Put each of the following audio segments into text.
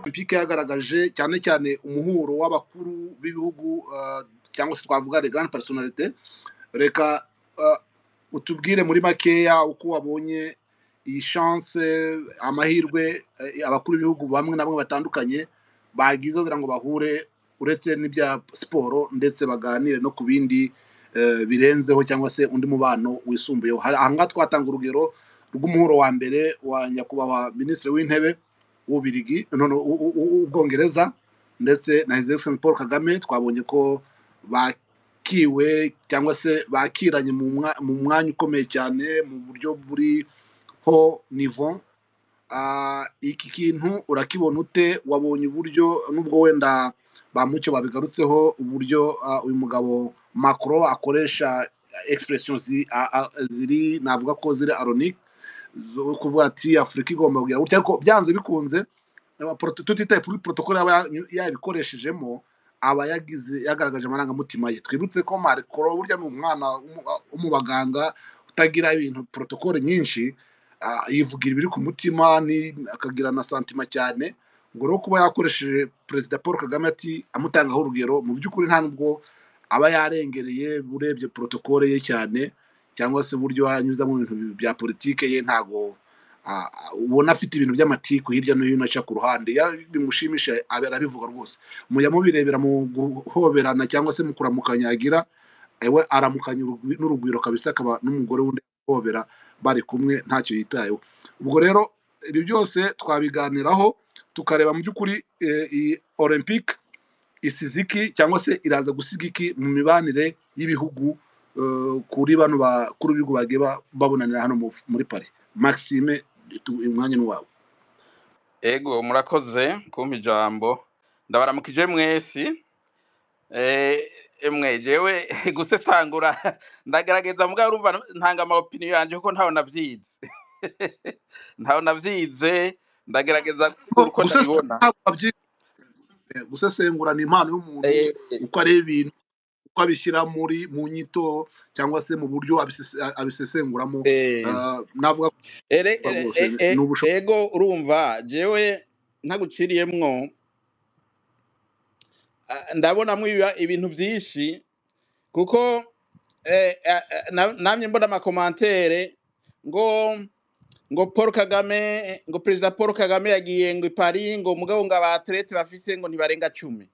olympique yagaragaje cyane cyane umuhuro w'abakuru b'ibihugu eh, cyangwa se twavuga de grande personalite reka eh, utubwire muri makeya uko wabonye iyi chance amahirwe eh, abakuru b'ibihugu bamwe na bamwe batandukanye bagize kugira ngo bahure uretse n'ibya siporo ndetse baganire no ku bindi eh, birenzeho cyangwa se undi mubano wisumbuyeho Hari- aha ngaha twatanga urugero rw'umuhuro wa mbere wa nyakubahwa minisitiri w'intebe w'ubirigi none u- u- u- ubwongereza ndetse na his excellence paul kagame twabonye ko bakiwe cyangwa se bakiranye mu mwa- mu mwanya ukomeye cyane mu buryo buriho nivo Ah, iki kintu urakibona ute wabonye uburyo nubwo wenda ba mucyo babigarutseho uburyo ah, uyu mugabo macro akoresha expression zi- a- a- ziri navuga ko ziri aronique zo kuvuga ati afurika igomba kugira gutya ariko byanze bikunze aba proto- tutitaye kuri protokole aba ya- yabikoreshejemo aba yagize yagaragaje amarangamutima ye twibutse ko marikoro burya ni umwana w'umu- w'umubaganga utagira ibintu protokole nyinshi ah, yivugira ibiri ku mutima ni- akagira na santima cyane ubwo rero kuba yakoresheje perezida paul kagame ati amutangaho urugero mu by'ukuri nta nubwo aba yarengereye urebye protokole ye cyane cyangwa se uburyo anyuza mu bintu bya politike ye ntago ah, ah, ubona afite ibintu by'amatiku hirya no hino aca ku ruhande Ya- bimushimisha abe- arabivuga rwose mujya mubirebera mu guhoberana cyangwa se mu kuramukanya yagira ewe aramukanya urugwi- n'urugwiro kabisa akaba n'umugore wundi hobera bari kumwe ntacyo yitayeho ubwo rero ibi byose twabiganiraho tukareba mu by'ukuri eh, iyi olympique isize iki cyangwa se iraza gusiga iki mu mibanire y'ibihugu eh, kuri bano bakuru b'ibihugu bagiye ba- babonanira hano mu- muri paris maxime tu- umwanya ni wawe Ego murakoze kumpa ijambo ndabaramukije mwesi eh emwe jewe gusesangura ndagaragaza mugabo urumva ntanga ama opinion yanje kuko ntawe navyize ntawe navyize ndagerageza uko gusesengura ndabibona ntabwo babyize, gusesengura ni impano y'umuntu Eh, uko areba ibintu uko abishyira muri mu nyito cyangwa se mu buryo abisese- abisesenguramo eh. Ah, navuga ko Ere, ere, rwose e- e- ni ubushobozi ego urumva jewe ntaguciriyemwo ah, ndabonamwo ibiba- ibintu vyinshi kuko eh, eh, eh, na- namye mbona amakomantere ngo ngo paul kagame ngo perezida paul kagame yagiye ngo i paris ngo mugabo ngo abaterete bafise ngo ntibarenga cumi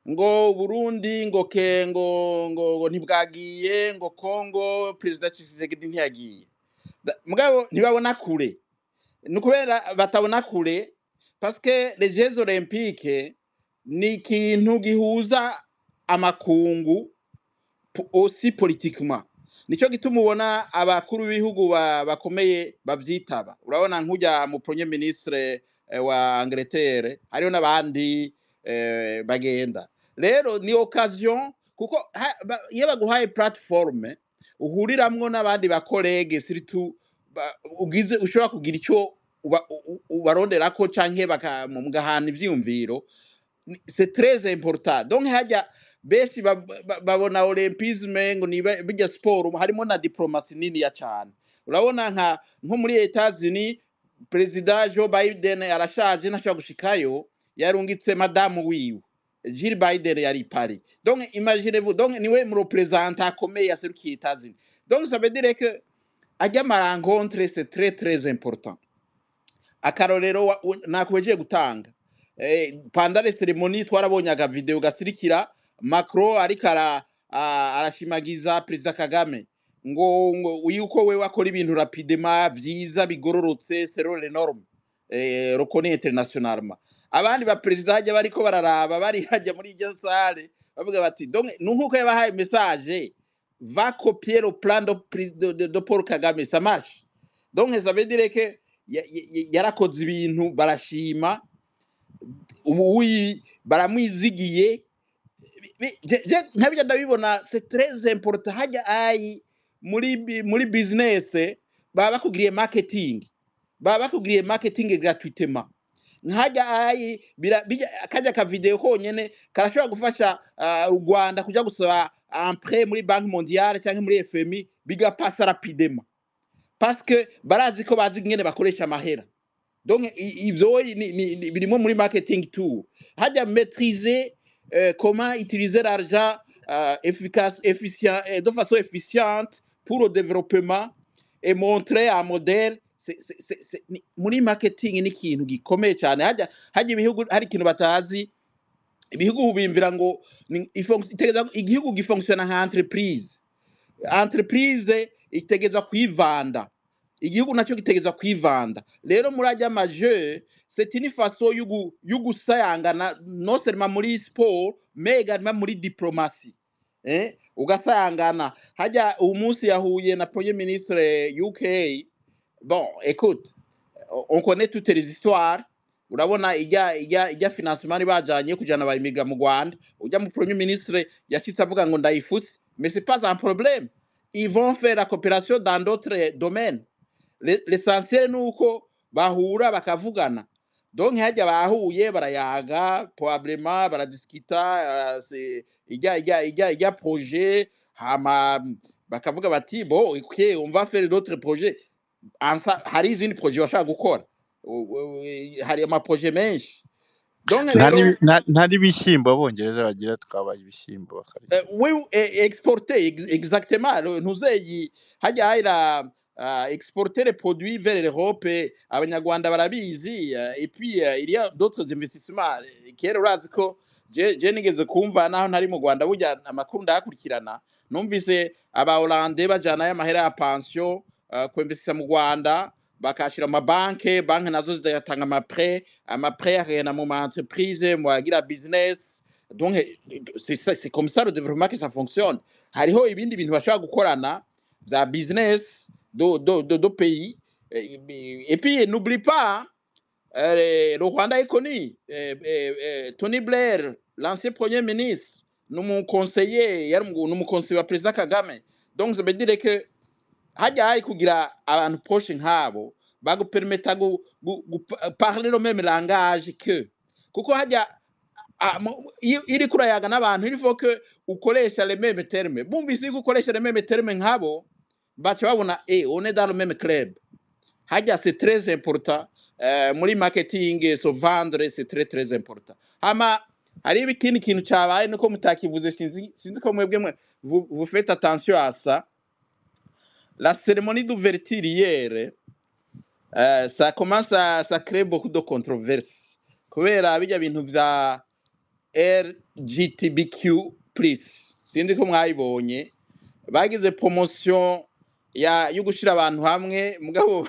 ngo burundi ngo ke ngo ngo, ngo ntibwagiye ngo congo perezida tshisekedi ntiyagiye Da- mugabo ntibabona kure ni ukubera batabona kure paske les jeux olympiques ni ikintu gihuza amakungu po- aussi politiquement nico gituma ubona abakuru b'ibihugu ba- bakomeye bavyitaba urabona nk'ujya mu premier ministre eh, wa Angleterre hariho n'abandi eh, bagenda rero ni occasion kuko ha- ba- iyo baguhaye platforme uhuriramwo n'abandi bakorege siritu ba- ugize ushobora kugira ico uba- u- u- ubaronderako canke baka- mugahana ivyiyumviro ni- c'est très important donc hajya benshi bab- ba- babona olympisme ngo niba bijya siporo harimo na diplomasi niniya cyane urabona nka nko muri etazini perezida joe biden arashaje ntashobora gushikayo yarungitse madamu wiwe jill biden yari i paris donc imagine vous donc niwe murepresente akomeye yaserukiye etazini donc ça veut dire que ajya amarankontre c'est très très important akarorero wa- u- nakwejeje gutanga eh, pandale ceremony twarabonye agavideo gasirikira macron ariko ara- a- arashimagiza perezida kagame ngo ngo yuko we wakora ibintu rapidema byiza bigororotse serore norme eh, rukoni internationalma abandi ba president hajya bariko bararaba bari hajya muri iyo sale bavuga bati donc nuko yabahaye message va copier le plan de, pri- de, de, de Paul Kagame ça marche donc ça veut dire que ya- ya- ya- yarakoze ibintu barashima ubu uyi baramwizigiye Bi- je- je nkabyo ndabibona c'est très important hajya ayi muri bi- muri business baba bakugiriye marketing baba bakugiriye marketing gratuitement nkajya ayi bira- bijya- kajya ka video konyene karashobora gufasha ah, u Rwanda kuja gusaba emprunt muri banki mondiale cyangwa muri FMI bigapasa rapidement parce que barazi ko bazi ingene bakoresha amahera donc i- ivyo ni- ni- ni- birimo muri marketing tour hajya maîtriser euh, comment utiliser l'argent euh, efficace efficient euh, de façon efficiente pour le développement et montrer un modèle C'est- c'est- c'est- c'est- ni- muri marketing ni ikintu gikomeye cyane hajya hajya ibihugu hari ikintu batazi ibihugu bimvira ngo ni- ifon- itegeza- igihugu gifonctiona nka entreprise entreprise itegeza kwivanda igihugu nacyo gitegeza kwivanda rero muri ajya maje c'est une façon y'ugu- y'ugusayangana non seulement muri sport mais également muri diplomasi eh? ugasayangana hajya uyu munsi yahuye na premier ministre uk bon écoute on connaît toutes les histoires urabona ijya ijya ijya financement bari bajanye kujana bayimiga mu Rwanda ujya mu premier ministre yashitse avuga ngo ndayifuse mais c'est pas un problème ils vont faire la coopération dans d'autres domaines Le- l'essentiel ni uko bahura bakavugana donc hajya bahuye barayaga probablement baradiskita c'est ijya ijya ijya ijya projet hama bakavuga bati bon écoutez on va faire d'autres projets ansa hari izindi projet bashaka gukora U- u- i- hari amaproje menshi donc nta rero n'ibi- nta- nta n'ibishyimbo abongereza bagira twabaye ibishyimbo eh, akarya we eh, exporter ex- exactement lo- ntuzeyi hajya hayira ah, exporter les produits vers l'Europe eh, abanyarwanda barabizi ah, et puis ah, il y a d'autres investissements Eh, kera urazi ko je je nigeze kumva naho ntari mu Rwanda burya amakuru ndakurikirana numvise aba Hollande bajana ya mahera ya pension ah, kwinvestisa mu Rwanda bakashira ama banke banke nazo zigatanga ama prêt ama prêt akagenda mu ma entreprise mu agira business donc eh, c'est ça- c'est comme ça le développement que ça fonctionne hariho ibindi bintu bashobora gukorana bya business do, do, do, do pays Eh, eh, et puis n'oublie pas euh, le Rwanda est connu euh, euh, euh, Tony Blair l'ancien premier ministre ni umuconseiller yari umu- ni umuconseiller wa perezida Kagame donc ça veut dire que hajya hari kugira abantu poshe nk'abo bagupermeta gu, gu, gu, parler le même langage que kuko hajya ah, mu- iyo iyo uriko urayaga n'abantu il faut que ukoresha le même terme bumvise yuko ukoresha le même terme nk'abo baca babona eh on est dans le même club hajya c'est très important eh, muri marketing so vendre c'est très très important hama hari ibikindi kintu cabaye nuko mutakivuze sinzi sinzi ko mwebwe mwe vous, vous faites attention à ça la cérémonie d'ouverture hier eh, ça commence à, ça crée beaucoup de controverses kubera bijya bintu vya LGTBQ plus sindi ko mwayibonye bagize promotion ya yo gushira abantu hamwe mugabo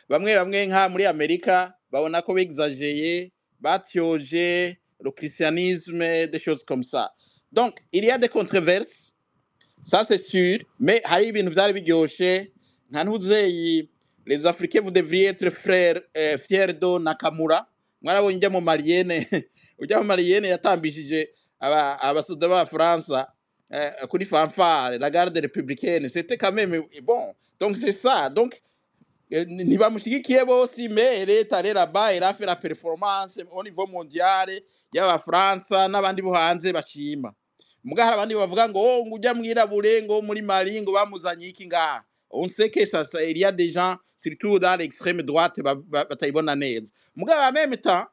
bamwe bamwe nka muri Amerika babona ko bexageye batyoje le christianisme des choses comme ça donc il y a des controverses ça c'est sûr mais hari ibintu byari biryoshe nka ntuzeyi les africains vous devriez être frères eh, fiers de nakamura mwarabonye ujya mu mariyene ujya mu mariyene yatambishije aba- abasoda b'abafaransa eh, kuri fanfare la garde républicaine c'était quand même bon donc c'est ça donc Eh, ni- ntibamushyigikiye bose mais leta rero ba irafe la performance au niveau mondial y'abafaransa n'abandi bo hanze bashima muga hari abandi bavuga ngo oh, ngo ujya mwirabure ngo muri mali ngo bamuzanye iki ngaha on sait que ça, ça il y a des gens surtout dans l'extrême droite ba- ba- batayibona neza muga en même temps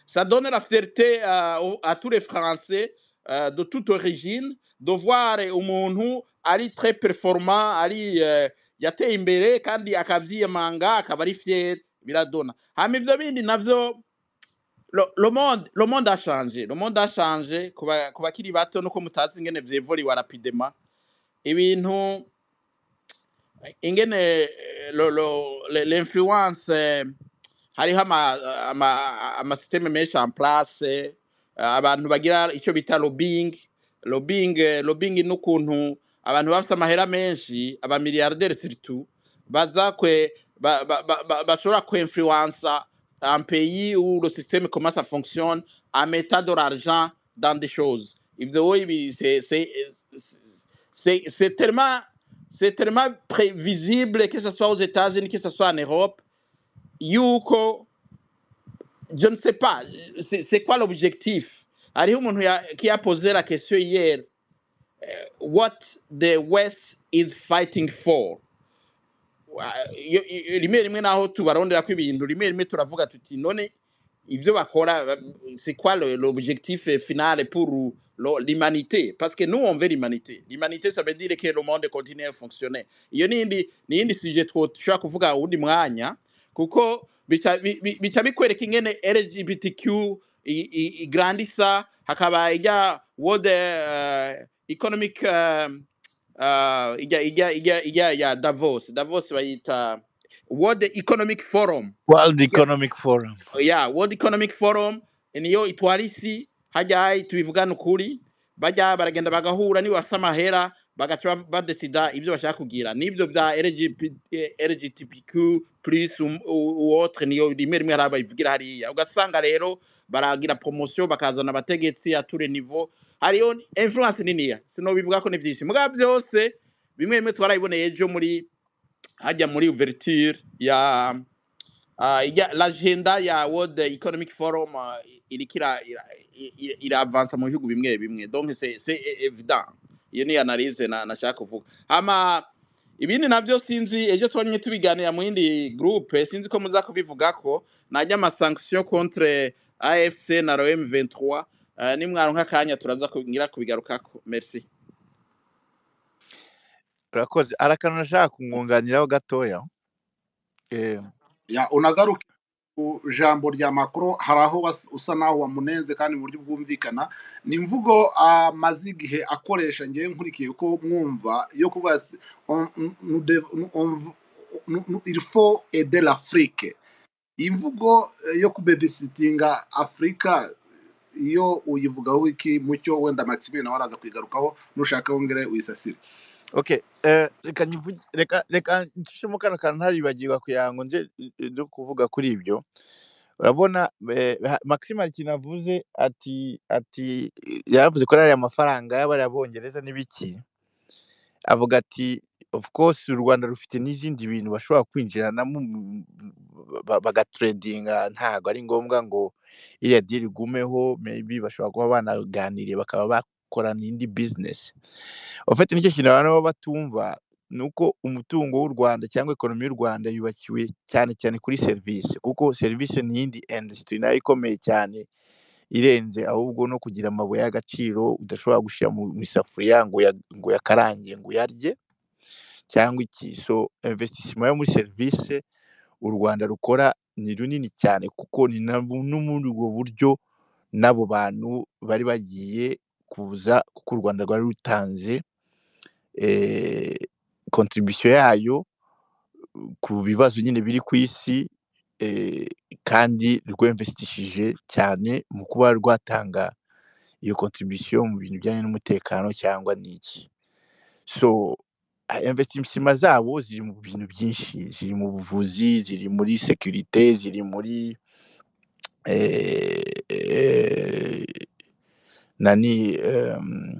ça donne la fierté euh, au- à tous les Français euh, de toute origine de voir umuntu ari très performant ari euh, yateye imbere kandi akabyiyemanga akaba ari fier biradona hama ivyo bindi navyo lo- le monde le monde a changé le monde a changé kuba kuba kiri bato nuko mutazi ingene vyevoliwa rapidement ibintu ingene eh, lo- lo- le- l'influence eh, hariho ama- ama- amasisiteme menshi en place eh, abantu bagira icyo bita lobbying lobbying eh, lobbying ni ukuntu abantu bafite amahera menshi abamiliyarderi siritu baza kwe ba- ba- ba- ba- bashobora kwinfluensa un pays où le système comment ça fonctionne en mettant de l'argent dans des choses ibyo wowe ibi- c'est- c'est- c'est c'est tellement c'est tellement prévisible que ce soit aux États-Unis que ce soit en Europe yuko je ne sais pas c'est c'est quoi l'objectif hariho umuntu ya- qui a posé la question hier what the west is fighting for Wa- iyo- iyo- rimwe rimwe naho tubarondera ko ibintu rimwe rimwe turavuga tuti none ibyo bakora ba- c'est quoi le- l'objectif eh, final pour lo- l'humanité parce que nous on veut l'humanité l'humanité ça veut dire que le monde continue à fonctionner iyo nindi nindi sujet twoshobora kuvuga uwundi mwanya kuko bica bi- bi- bica bikwereka ingene lgbtq i- i- igrandisa hakaba ijya world eh, economic um, uh, ijya ijya ijya ijya ya davos davos bayita world economic forum world Ijya- economic forum yeah, World Economic Forum niyo itwara isi hajya hayi tubivugane ukuri bajya baragenda bagahura nibasa amahera bagaca bav- badesida ibyo bashaka kugira nibyo bya lgtpq plus uwotre niyo rimwe rimwe hari abayivugira hariya ugasanga rero baragira promosiyo bakazana abategetsi ature nivo hariyo influence niniya sinobivuga ko ni byinshi mugabo byose bimwe bimwe tubarayiboneye ejo muri hajya muri uverture ya Ah, ijya- l'agenda ya World Economic Forum ah, iriko ira- ira- i- i- iravansa mu bihugu bimwe bimwe donc c'est c'est é- évident iyo ni analyse na- nashaka kuvuga ama ibindi nabyo sinzi ejo twamye tubiganira mu yindi groupe sinzi ko muza kubivugako najya amasanction contre AFC na ROM 23 ah, nimwaronka akanya turaza ku- ngira kubigarukako merci urakoze hari akantu nashaka kumwunganiraho gatoya Eh, Ya, unagaruka ku jambo rya macro hari aho was- usa naho wamunenze kandi mu buryo bwumvikana ni imvugo amaze igihe akoresha ngewe nkurikiye ko mwumva yo kuvuga ati, "On- on- nous dev- nous- on- nous- nous- il faut aider l'afrique iyi mvugo eh, yo kubebisitinga afurika iyo uyivugaho iki mucyo wenda maximilien nawe araza kuyigarukaho nushaka wongere uyisasire okay eh, reka nyivuge- reka reka nshishemo kano kantu ntaribagirwa kugira ngo nje eh, nze kuvuga kuri ibyo urabona eh, ha- maxime hari ikintu avuze ati ati yaravuze ko ariya mafaranga y'abarabongereza n'ibiki avuga ati of course u rwanda rufite n'izindi bintu bashobora kwinjiranamo mu- ba- bagateredinga ntabwo ari ngombwa ngo iriya diri igumeho maybe bashobora kuba banaganiriye bakaba bakorana indi bizinesi ofete nicyo kintu abantu baba batumva ni uko umutungo w'u rwanda cyangwa ekonomi y'u rwanda yubakiwe cyane cyane kuri serivisi kuko serivisi ni iyindi industry nayo ikomeye cyane irenze ahubwo no kugira amabuye y'agaciro udashobora gushyira mu mu isafuriya ngo uya- ngo uyakarange ngo uyarye cyangwa iki so investissement yo muri serivisi u rwanda rukora ni runini cyane kuko ni na bu- no muri ubwo buryo n'abo bantu bari bagiye kuza kuko u rwanda rwari rutanze eh, contribution yayo ku bibazo nyine biri ku isi eh, kandi rwemvesitishije cyane mu kuba rwatanga iyo contribution mu bintu bijyanye n'umutekano cyangwa n'iki so ah, investisima zabo ziri mu bintu byinshi ziri mu buvuzi ziri muri securite ziri muri eh, eh, nani em,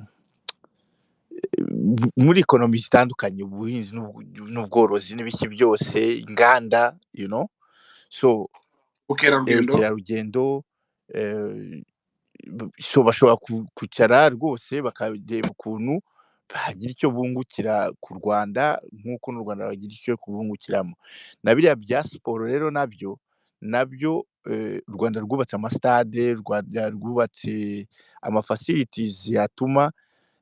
bu- muri ekonomi zitandukanye ubuhinzi n'ubw- n'ubworozi n'ibiki byose inganda you know so eh, ubukerarugendo ubukerarugendo eh, bu- so bashobora ku- kwicara rwose bakareba ukuntu bagira icyo bungukira ku rwanda nk'uko n'u rwanda bagira icyo kubungukiramo na biriya bya siporo rero nabyo nabyo eh, u rwanda rwubatse amasitade u rwanda rwubatse amafasiritizi yatuma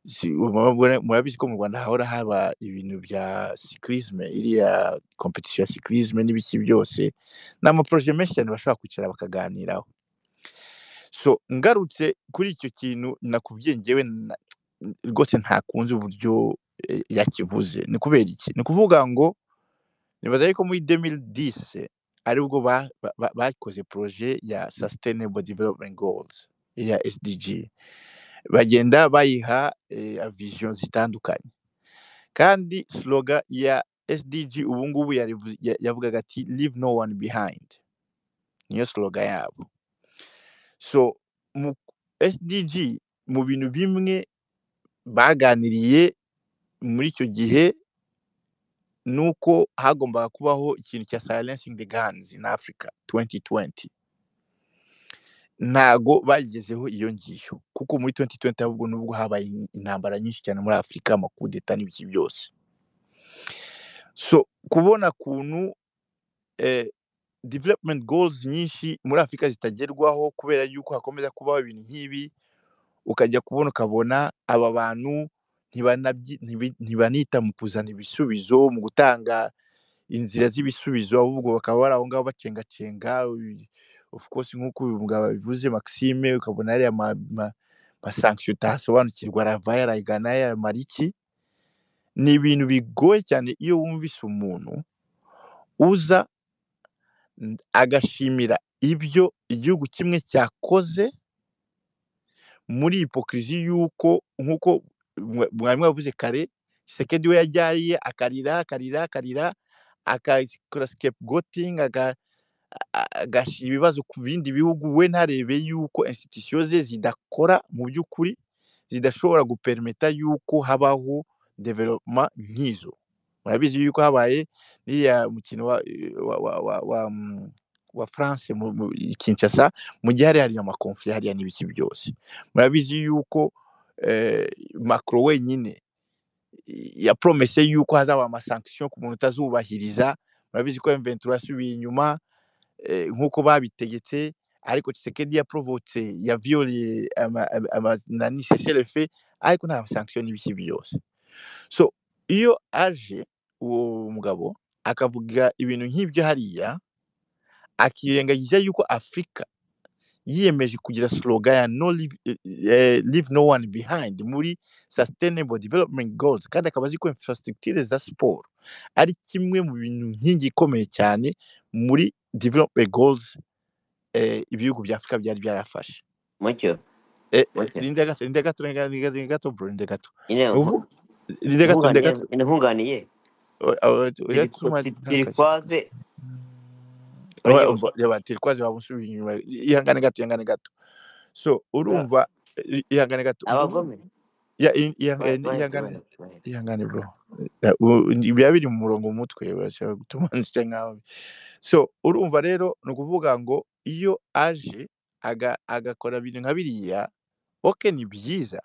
si- muraba- mura- murabizi ko mu rwanda hahora haba ibintu bya sikirizme iriya kompetisiyo ya sikirizme n'ibiki byose ni amaporoje menshi cyane bashobora kwicara bakaganiraho so ngarutse kuri icyo kintu nakubwiye ngewe na- rwose ntakunze uburyo eh, yakivuze ni kubera iki ni ukuvuga ngo nibaza ariko muri 2010 aribwo ba- ba- ba- bakoze proje ya sustainable development goals ya sdg bagenda bayiha eh, vision zitandukanye kandi slogan ya sdg ubu ngubu yarivu- ya- yavugaga ati leave no one behind niyo slogan yabo so mu sdg mu bintu bimwe baganiriye muri icyo gihe ni uko hagombaga kubaho ikintu cya silencing the guns in africa 2020 ntago bagezeho iyo ngiyo kuko muri 2020 ahubwo nubwo habaye in- intambara nyinshi cyane muri afurika amakudeta n'ibiki byose so kubona kuntu eh, development goals nyinshi muri afurika zitagerwaho kubera yuko hakomeza kubaho ibintu nk'ibi ukajya kubona ukabona aba bantu ntibanabyi- ntibi- ntibanita mu kuzana ibisubizo mu gutanga inzira z'ibisubizo ahubwo bakaba bari aho ngaho bacengacenga uyu- of course nk'uko uyu mugabo bivuze Maxime ukabona ariya ma, ma, ma sanction utasobanukirwa arava yaragana yaramara iki ni ibintu bigoye cyane iyo wumvise umuntu uza n- agashimira ibyo igihugu kimwe cyakoze muri hipokirizi y'uko nk'uko mwa- mwarimu yavuze kare Tshisekedi we yajyariye akarira akarira akarira akakora scapegoating aga agashyira ibibazo ku bindi bihugu we ntarebe yuko institusiyo ze zidakora mu by'ukuri zidashobora guperimeta yuko habaho development nk'izo murabizi yuko habaye n'iriya mukino wa, wa, wa, wa, wa, mm, wa france mu, mu, i kinshasa mu gihe hari hariya amakonfli hariya n'ibiki byose murabizi yuko eh, macro wenyine ya promese yuko hazaba amasanction ku muntu utazubahiriza murabizi ko mventura yasubiye inyuma eh, nk'uko babitegetse ariko Tshisekedi yaprovotse yavioliye ama- ama- ama- nani cessez-le-feu ariko nta sanction n'ibiki byose so iyo aje uwo mugabo akavuga ibintu nk'ibyo hariya akirengagiza yuko afurika yiyemeje kugira slogan ya no leave, eh, leave no one behind muri sustainable development goals kandi akaba azi ko infrastructure za siporo ari kimwe mu bintu nkingi ikomeye cyane muri development goals eh, ibihugu bya afurika byari byarafashe mucyo Eh, mucyo rinde gato rinde gato rinde gato rinde gato bro rinde gato nyine Ubu- nku- rinde gato rinde nkunganiye gato nyine nkunganiye O- aho- ujya turi tuma tu- turi ntakaze kwaze Oya, uranyumva umva, reba telekwazi waba unsubiye inyuma ihangane gato ihangane gato so Ba- urumva i- ihangane gato ngubu abagome ya- i- iha- ba- eh, bahetse ihangane bahetse bahetse ihangane bro Ya, u- biba biri mu murongo mu mutwe urashobora gutuma nsa nkaho so urumva rero ni ukuvuga ngo iyo aje aga- agakora ibintu nka biriya oke ni byiza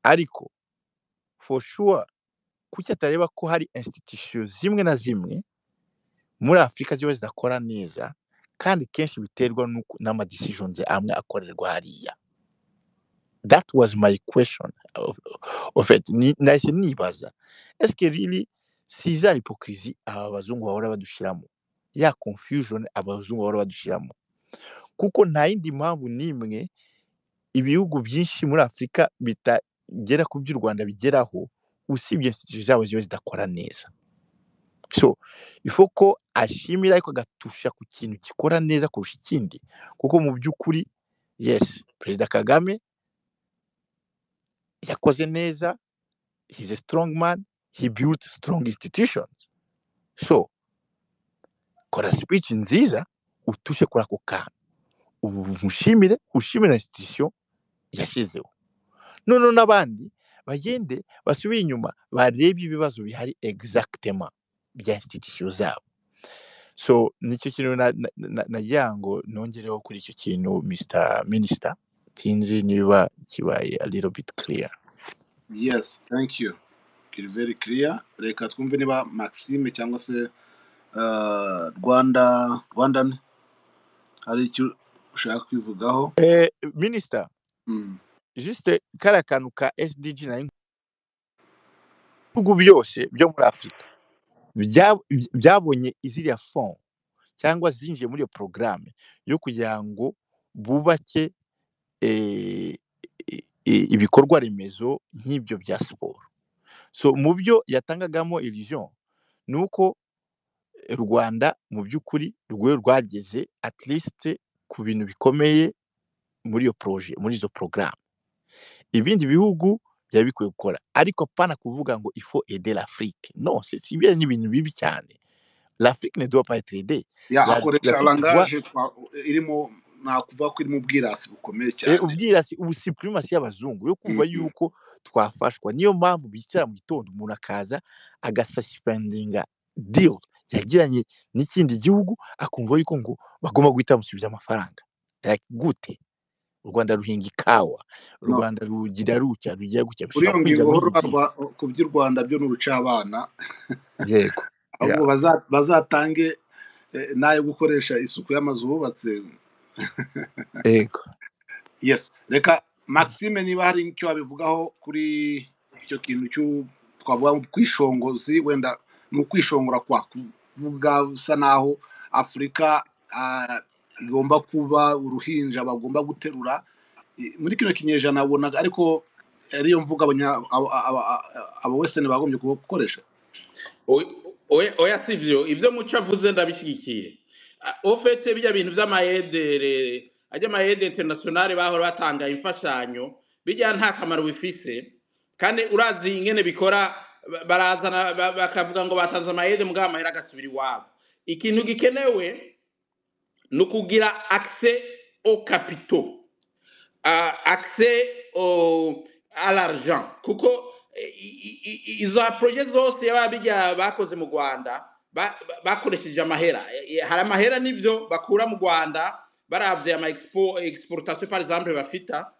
ariko for sure kuki atareba ko hari institution zimwe na zimwe muri afurika ziba zidakora neza kandi kenshi biterwa n'uko- n'amadecisions amwe akorerwa hariya that was my question of, of it Ni- nahise nibaza eske really si za hypocrisy aba bazungu bahora badushiramo ya confusion abazungu bahora badushiramo kuko nta yindi mpamvu n'imwe ibihugu byinshi muri afurika bitagera ku by'u rwanda bigeraho usibye institution zabo ziba zidakora neza so ifo ko ashimira ariko agatusha ku kintu gikora neza kurusha ikindi kuko mu by'ukuri yes perezida kagame yakoze neza he's a strong man he built strong institutions so kora speech nziza utushe kuri ako kantu ubu mushimire ushimira institution yashyizeho noneho n'abandi bagende basubire inyuma barebe ibibazo bihari exactement bya institution zabo so nicyo kintu na- na- na- nagira ngo nongereho kuri icyo kintu mr minister tinzi niba kibaye a little bit clear yes thank you kiri very clear reka twumve niba maxime cyangwa se eh, rwanda rwandan hari icyo ushaka kwivugaho eh, minister Mm. juste kariya kantu ka sdg nari ibihugu byose byo muri afurika bya- by- byabonye iziriya fond cyangwa zinjiye muri iyo porogaramu yo kugira ngo bubake eh, i- i- ibikorwa remezo nk'ibyo bya siporo so mu byo yatangagamo illusion ni uko rwanda mu by'ukuri rwe rwageze at least ku bintu bikomeye muri iyo poroje muri izo porogaramu ibindi bihugu byaba bikwiye gukora ariko pana kuvuga ngo ifo ede l'afrique no si si ibyo ni ibintu bibi cyane l'afrique ne doit pas être aidée ya La- akoresha l'afrique doit langaje twa- irimo nakuvuga ko irimo ubwirasi bukomeye Eh, cyane ubwirasi ubusipurimasi y'abazungu yo kumva Mhm. yuko twafashwa niyo mpamvu bicara mu gitondo umuntu akaza agasasipendinga deal yagiranye n'ikindi gihugu akumva yuko ngo bagomba guhita bamusubiza amafaranga Like, gute u rwanda ruhinga ikawa u no rwanda rugira rutya rugira gutya bishobora uriyo kwinjira ngingo muri iyi deal horwa ku by'u rwanda byo ni ubucabana yego ahubwo Yeah. baza- bazatange eh, n'ayo gukoresha isuku y'amazu bubatse yego yes reka maxime niba hari icyo wabivugaho kuri icyo kintu cy'u- twavuga nko kwishongozi wenda ni ukwishongora kwa kuvuga bisa naho afurika ah, igomba kuba uruhinja bagomba guterura I- muri kino kinyejana wabonaga ariko ariyo mvuga abanya- aba- aba- aba- abawesitani bagombye gukoresha oya si byo ibyo muco avuze ndabishyigikiye Ah, ofete bijya bintu by'amayedere ajya amayedere interinasiyonari bahora batanga imfashanyo bijya nta kamaro bifise kandi urazi ingene bikora ba- barazana ba- bakavuga ngo batanze amayede mugabo amahera agasubira iwabo ikintu gikenewe ni ukugira akise au kapito uh, accès au, à l'argent kuko eh, i- i- i- izo proje zose baba bijya bakoze mu rwanda ba- ba- bakoresheje amahera Eh, eh, hari amahera n'ibyo bakura mu rwanda baravye ama expo- exportation par exemple bafita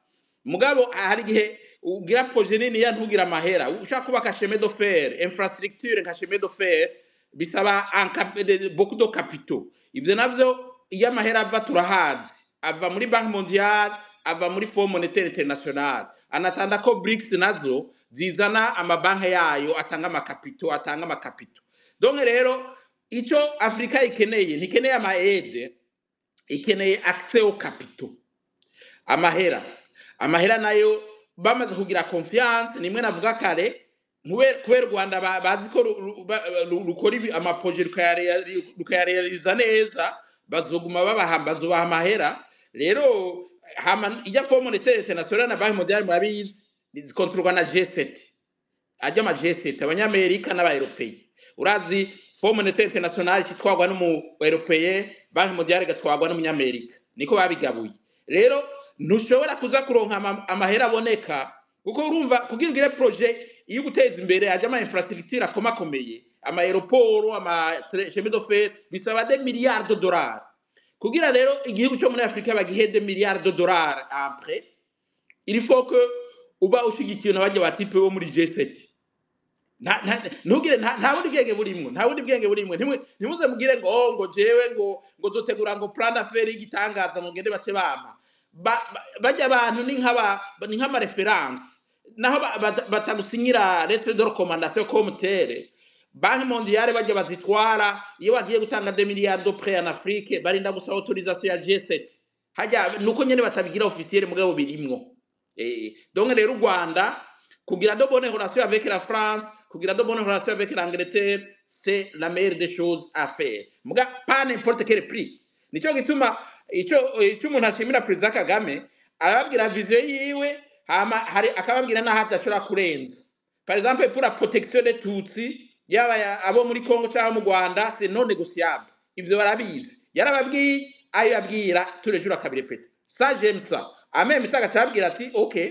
mugabo hari igihe ugira proje nini ya ntugira amahera ushaka kubaka chemin de fer infrastructure nka chemin de fer bisaba un cap- de- de- beaucoup de capitaux ivyo navyo iyo amahera ava turahazi ava muri banki mondiale ava muri fond monetaire international anatanda ko brics nazo zizana amabanki yayo atanga amakapito atanga amakapito donc rero icyo afurika ikeneye ntikeneye amaede ikeneye accès au capitaux amahera amahera nayo bamaze kugira confiance nimwe navuga kare nkube- kubera u rwanda ba- bazi ko ru- ru- ba- ru- rukora ibi- amaproje rukayareali- rukayarealiza neza bazoguma babaha bazubaha amahera rero hama ijya fo monetaire international na banki mondiale murabizi zikontorwa na g7 ajya ama g7 abanyamerika n'abaeropeye urazi fo monetaire international kitwagwa n'umu eropeye banki mondiale igatwagwa n'umunyamerika niko babigabuye rero ntushobora kuza kuronka ama- amahera aboneka kuko urumva kugira ugire proje iyo guteza imbere ajya ama infrastructure akomakomeye ama aeroport ama tre- chemin de fer bisaba de milliards de dollars kugira rero igihugu cyo muri afurika bagihe de milliards de dollars après il faut que uba ushigikiwe n'abajya batipe bo muri g7 nta nta- ntugire nta nta bundi bwenge burimwo nta bundi bwenge burimwo ntimwe ntimuze mugire ngo oh, ngo jewe ngo ngo dutegura ngo plan d'affaires y'igitangaza ngo ngende bace bama Ba- ba- bajya abantu ni nk'aba ni nk'ama reference naho ba- bata- batagusinyira lettre de recommandation communautaire banki mondiale bajya bazitwara iyo bagiye gutanga de milliards de prêt en Afrique barinda gusaba autorisation ya G7 hajya nuko nyene batabigira officiel mugabo birimwo eh donc rero u Rwanda kugira de bonnes relations avec la France, kugira de bonnes relations avec l'Angleterre, c'est la meilleure des choses à faire. Muga, pas n'importe quel prix. Nico gituma ico ico umuntu ashimira Perezida Kagame arababwira vision yiwe hama hari akababwira naho adashobora kurenza. Par exemple pour la protection des Tutsi yaba ya- abo muri Congo cyangwa mu Rwanda c'est non négociable. Ivyo barabizi. Yarababwiye ayo yabwira turejura kabirepeta. Ça j'aime ça. Amem itaga cyabwira ati okay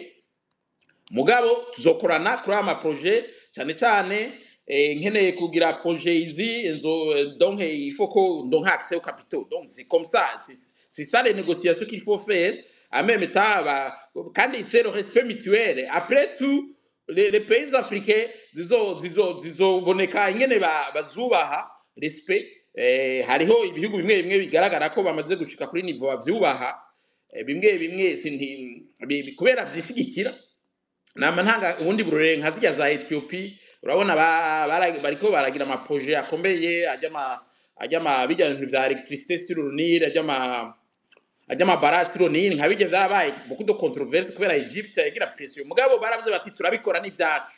mugabo tuzokorana kuri aya maproje cyane cyane eh, nkeneye kugira proje izi nzo eh, donc eh, il faut ko donc accès au capital donc c'est comme ça c'est c'est ça les négociations qu'il faut faire en même temps bah, kandi c'est le respect mutuel après tout les, les pays africains zizo zizo zizoboneka ingene ba- bazubaha respect eh, hariho ibihugu bimwe bimwe bigaragara ko bamaze gushika kuri niveau bavyubaha eh, bimwe bimwe sinti bi- bi- kubera vyishigikira nama ntanga ubundi bururenga zirya za etiyopi urabona ba- bara- bariko baragira amaproje akomeye ajya ama ajya ama bijya bintu vya electricité sur le Nil ajya ama ajya ama barrage sur le Nil nka bijya vyabaye beaucoup de controverse kubera Egypte yagira pression mugabo baravye bati turabikora n'ivyacu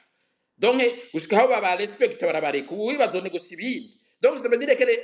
donc gushika aho baba respect barabareka ubu bazonegosibindi donc ça veut dire que les-